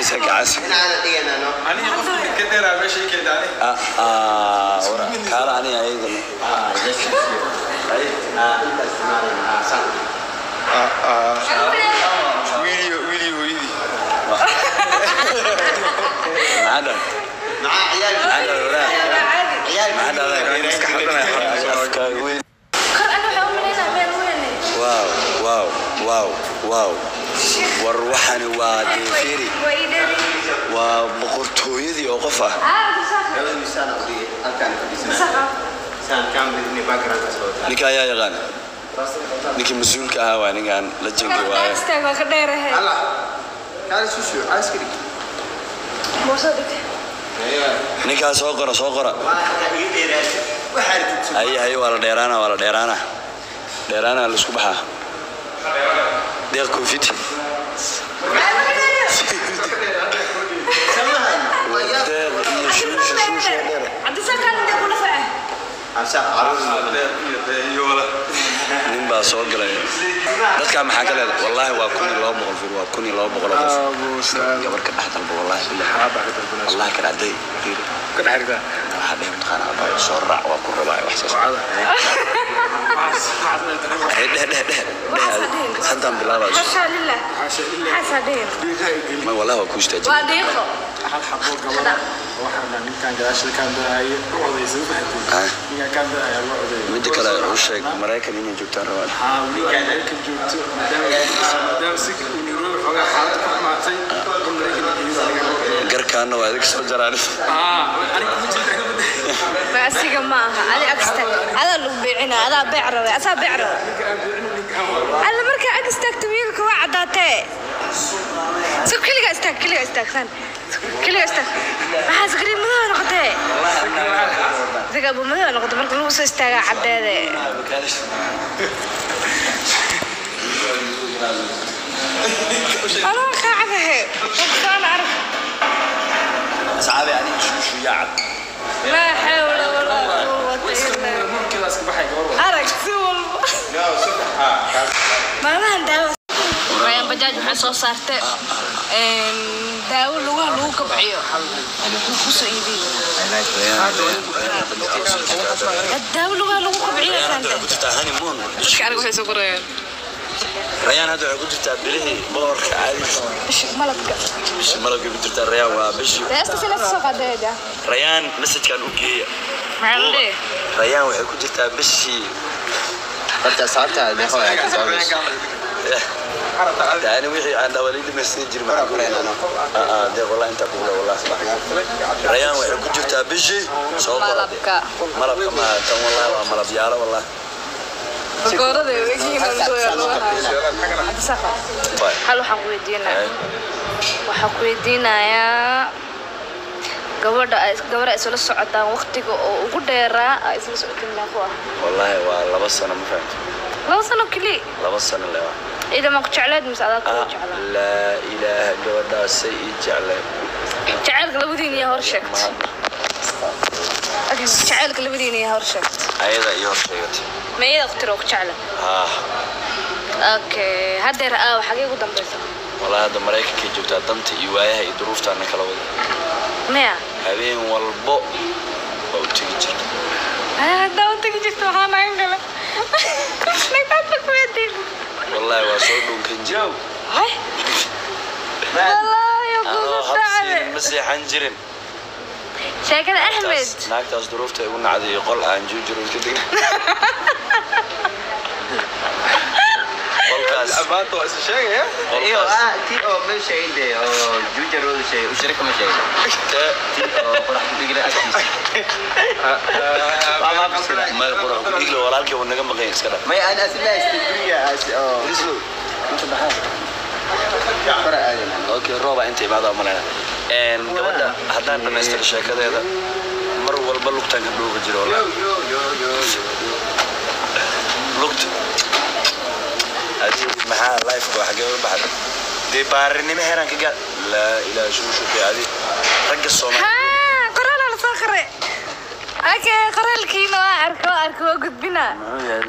isa kacas inaana dhiganano aniga qofka ka dheeraa meesha ii keeda ani Ah, ah, wara- kaala aniga ayagana inta isticmaalana san wiiliyo wiiliyo hooyadii maxaa dhan maxaa ciyaal maxaa dhan waraa ciyaal maxaa dhan afkaaga weyn kor ana waxaa u malaynaa meel weyne waaw waaw waaw waaw war waxani waa deeferi way idheri waa boqortooyadii oo qof ah aa dusaqa labada miisaan u dhigay halkaan fadhiisana dusaqa saan kaamridni backgroundka soo taa ninka ayaa yaqaan ninkii mas-uulka ahaa waa ninkaan la jengi waaye istaag waa ka dheerahe Allah kaali susu askari boorso dhigte ninkaa soo qora soo qora waa iga dheeraatay waxaa rtid haye haye waa la dheeraana waa la dheeraana dheeraana la isku baxaa deeq koofid samahan waa yaab deeq iyo shuusha shuusha dheer cabdisaqaan intee kula face absa caruur iyo wala nin baa soo galay dadkaa maxaa ka leedahay wallaahi waa kun iyo laba boqol fir waa kun iyo laba boqol oo qof gabar ka dhex dalba wallaahi billahi wallahi ka dhacday fiir ka dhaxirtaa waxaa dhihi mataqaana abaa soo raac waa ku rabaa wax saas Hey, dheh dheh dheh dheh adi. haddaan bilaabaa xashaa lilah xasaa dhihin ma wallahi waa ku istaajin waa dhiiqo hal xabo gabadha waxaa dhan ninkan gadaashada kaan daahaye u odaysa u fahatay Ah. ninkan kaan daahaya loo odayay midda kale u sheeg maraykan inay joogtaan rabaan haa ninkan maraykan joogto maadaama maadaama si uu nairobi xoogaa xaalad ku xumaatay in maraykan geeyo aniga loo odayay garkaana waa idig soo jaraan haa aniga kuma jirta ma asiga ma aha adi agsta adaa lagu beecina adaa beec rabe asaa beec rabe ninka aan beecin ninka aan wada alla markaa ag istaagta wiilka waa caddaatee so keliga istaag keliga istaagsan keliga istaag maxaa sakariin madow noqotee isaga abu madow noqotay marka lagu soo istaagaa caddeede anaa kaacadahe qofkaan arag asxaabi aniga shuushu yaa cad laa xawla walaa quwata illaa nurkeedaas ka baxay gabar wada arag si walba maalmahan daawo rayaan bajaaj waxay soo saartay daawo lugaha lagu kabciyo wuxuu kusoo iibiyo daawo lugaha lagu kabciyo saanta ku jirtaa honeymoon dadka aniga waxay soo qorayaan rayaan hadda waxay ku jirtaa bilihii boqorka caadiisa bishi malabka bishii malabkay ku jirtaa rayaan waa bishii deesta sina soo qaadayda rayaan messajkan u geeya maxaa la dhihi rayaan waxay ku jirtaa bishii horta sababta deeqo ay ka saamayso yani wixii aan dhawali dhimaysan jirin maxaa ku leeyahay deeq wallahi intaa kugu leh wallahi rayaan waxay ku jirtaa bishii soo qora malabka malabka ma tan wallahi waa malab yaalo wallahi goorada wegiina lugaha cabdisaqa Bye. hal waxaan ku weydiinaya waxaan ku weydiinayaa gabadha ay gabar ay isla socotaan waqtiga oo ugu dheeraa ay isla socotiin meequ ah wallahi waa laba sano ma fahamti laba sano keliya laba sano le waa ciidan ma ku jecleed mise adaa kugu Ah, jeclaa laa ilaaha gabadhaasay ii jecleen jacaylka labadiina yaa hor sheegtay Agis, jacaylka labadiina yaa hor sheegtay ayada iyo hor sheegatay ma iyada waqti oo ku jecla ah okay haddeer aa xagee ugu dambeysa wallahi hadda maraykankay joogtaa danta iyo waayaha iyo duruuftaana kala wada maya habeen walbo waa u tegi jirta haddaa u tegi jirta waxaa nagan gala nagaadba ku weydiin wallahi waa soo dhunkan jira hay wallaahi anoo kugu habsiin dhacday ma seexan jirin sheekada axmed Naagtaas- naagtaas duruufta igu nacday iyo qol aan joojiro ka degna qolkaas amaanta waa isa sheegaya iyo qolkaas ah tii oo meesha inde oo juujarooda sheegay u shirika ma sheegay tee tii oo qorax ku dhigla agtiisa may qurax ku dhiglo walaalkii uu naga maqan iska dhaf may aan asla istidriya as oo rislo inta baxaa kora aadan okay rooba inta imaada umaleyna gabadha haddaan dhamaystiro sheekadeeda mar walba lugtaan ka dhuuga jiro wallahi lugta Adi, maxaa lifeka waa xagee u baxday dee baarinimo heeraan ka gaad laa ilaaha shuushuqi adi ragga soomaali haa qoraal la soo qoray okay qoraalkiina waa arko waa arko waa gudbina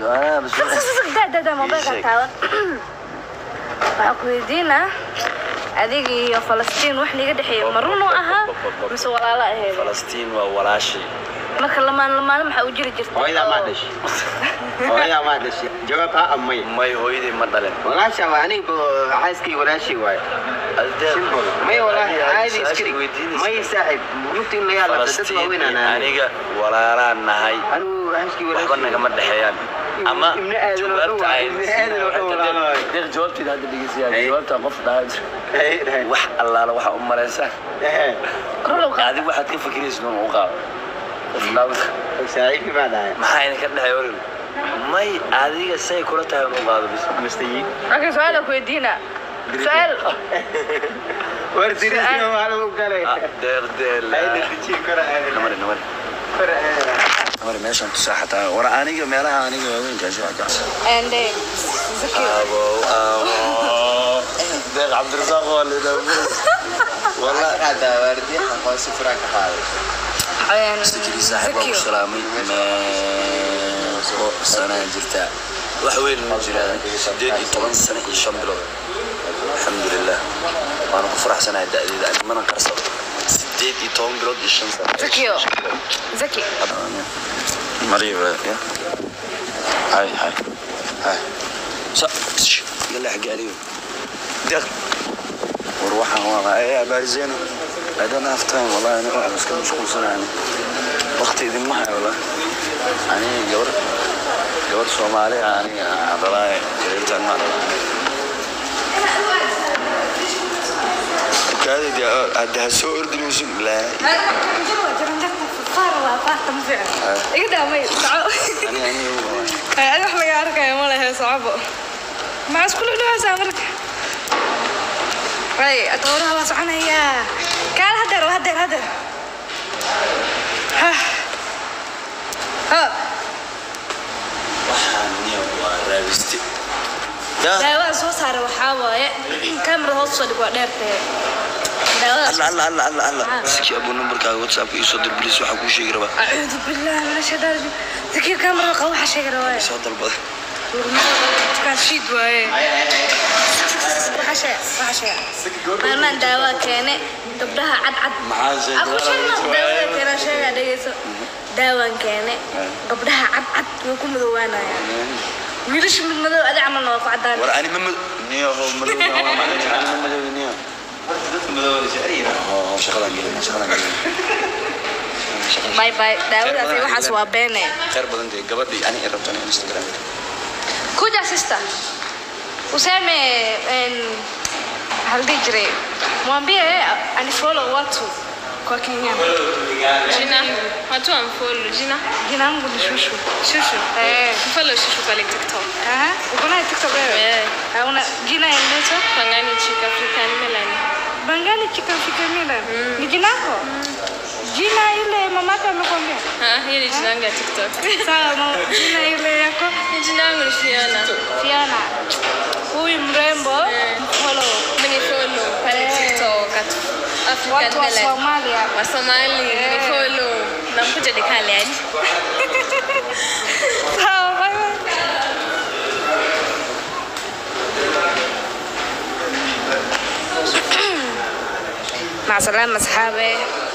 da da da mobilka Ii sheeg. taaban waxaan ku weydiinaa adiga iyo falastiin wax niga dhexeeya ma run u ahaa mise walaalo aheed falastiin waa walaashay marka lamaan lamaano maxaa u jiri jirta hooyadaa maa dhashay hooyadaa maa dhashay jawaab ha amay may hooyadii ma dhalin walaasha waa aniga xaaskii walaashii waaye simple may walaahi caadi iskari may saaxib lugta in la yaala dad falastiin waaweynaan iyo aniga walaalaan nahay anigu xaaskii waxba walaashii nagama dhexeeyaan ama ibni aadan oo dhan jawaabta waa ay ibni aadan oo dhan walaalahay deeq jawaabteeda hadda dhegeysayaa Hey. jawaabta qof dhahay wax allaala waxa u malaysaa Rolow- adigu waxaad ka fikiraysa inuu u qaado qof dhaawka saaxiibkii baa dhahay maxaa idinka dhexay orin may adiga say kula tahay inuu qaado bis mustayi Okay, su-aal aan ku weydiina su-aal war dirisna waa lagu galay Ah, deeq deel ayna dijii kora aadan namari namari kora aadan namari meeshaan tusaa xataa war aniga meelaha aniga waaweynkaasi waa jecsan and eh, Zaki. abo abo deeq cabdirasaaq waa lidhaabo والله hada waardiya aqoonsi furaa ka qaaday And sikiri saaxiib waa ku Zaki. salaamay meeqo sanaa jirtaa wax weyn ma jiraan sideed iyo toban sano iyo shan bilood alxamdulilah waana ku faraxsanahay da'deeda ani mana qarsado sideed iyo toban bilood iyo shan sano Zakio. Zaki. مريم يا هاي هاي هاي صح يلا حق عليهم دق وروحها والله ايه عبالي زينة هذا انا افتهم والله انا واحد بس كان مشغول سنة يعني وقتي ذي معي والله يعني جور جور صومالي يعني عضلاء جريت عن معنا كذا دي هدها سوء اردن يوسف لا iga daamay soco يعني يعني هو adi wax laga arkaya ma lehe socobo maxaa isku dhudhawaysaa marka ay atooraha waa soconayaa kaal hadeer waa hadeer hadeer ha ha waxaan niyo waa raabiste yaa daawada soo saara waxaa waaye kamerada hoos soo dhig waa dheertee daawada alla alla alla alla alla siki abu numberkaaga whatsappka iisoo dir bilis waxaa kuu sheegi rabaa acuudu billahi min ashaytaan rajiim zakir kamerada qaba waxaa sheegi rabaa soo dalbada dukaan shiid waaye waxaa sheega waxaa sheega maalmaan daawaa keene gabdhaha cadcad maxaa sheegay Aku sheegna daawada keena sheega dhegeyso daawaan keene gabdhaha cadcad way ku madoowaanayaan wiilasha mid madow adi camalna waa ku cadaan war ani ma mad niyo ho madow ma macna ani ma madow niyo dadka madowda jecel yihiin oo shaqadan gelin shaqadan gelin bay bay daawadaas iyo waxaas waa beene khayr badan dee gabadhii ani ay rabtaan instagram kuja sister useme en hal dhihi jiray mwambie anifollow watu kwa Kenyana. Jina, watu wamfollow jina. Jina langu ni Shushu. Shushu. Eh. Follow Shushu pale TikTok. Aha, uko naye TikTok wewe? Eh. Hauna jina inaitwa Pangani Chick African Melanie. Bangani Chicken Chicken Mila. Ni jina lako? Jina ile mamako amekwambia? Ah, hii ni jina yangu ya TikTok. Sawa, mama, jina ile yako Ni jina yangu ni Fiona. Fiona. Huyu mrembo follow. Mini follow pale Eh. TikTok at African Watu wa Melanie. Somalia. Wa Somali Eh. ni follow. Namkuja nikale yani. Sawa, bye bye. مع السلامة أصحابي